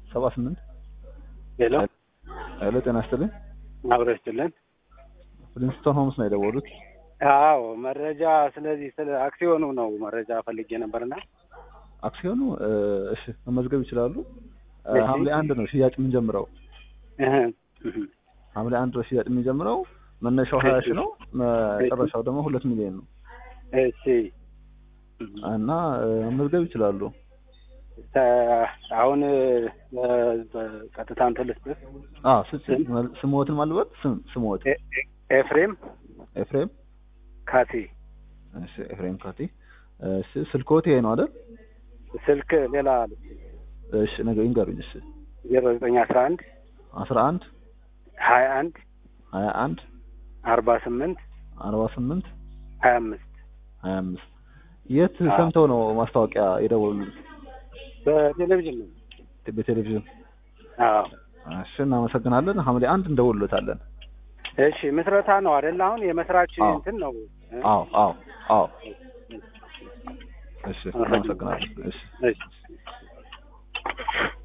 ሰባ ስምንት ሄሎ ሄሎ ጤና ይስጥልኝ አብሮ ይስጥልን። ፕሪንስቶን ሆምስ ነው የደወሉት አዎ መረጃ ስለዚህ ስለ አክሲዮኑ ነው መረጃ ፈልጌ ነበርና አክሲዮኑ እ፣ እሺ መመዝገብ ይችላሉ እ፣ እሺ። ሐምሌ አንድ ነው ሽያጭ የምንጀምረው እህ፣ እህ። ሐምሌ አንድ ነው ሽያጭ የምንጀምረው መነሻው ሀያ ሺህ ነው መጨረሻው ደግሞ ሁለት ሚሊዮን ነው እሺ እና እ፣ መመዝገብ ይችላሉ ተ- አሁን እ፣ በቀጥታ እንትን ልስጥህ። አ ስም ስሞትን ማልበት ስም ስሞት ኤ- ኤ- ኤፍሬም ኤፍሬም ካሴ እሺ ኤፍሬም ካቲ እሺ ስልኮት ይሄ ነው አይደል ስልክ ሌላ እሺ ነገ ይንገሩኝ እሺ ዜሮ ዘጠኝ አስራ አንድ አስራ አንድ ሀያ አንድ ሀያ አንድ አርባ ስምንት አርባ ስምንት ሀያ አምስት ሀያ አምስት የት አዎ። ሰምተው ነው ማስታወቂያ የደወሉት በቴሌቪዥን ነው። በቴሌቪዥን አዎ እሺ እናመሰግናለን ሐምሌ አንድ እንደውልሎታለን እሺ ምስረታ ነው አይደል? አሁን የመስራች አዎ። እንትን ነው እ? አዎ አዎ አዎ እሺ እናመሰግናለን እሺ እሺ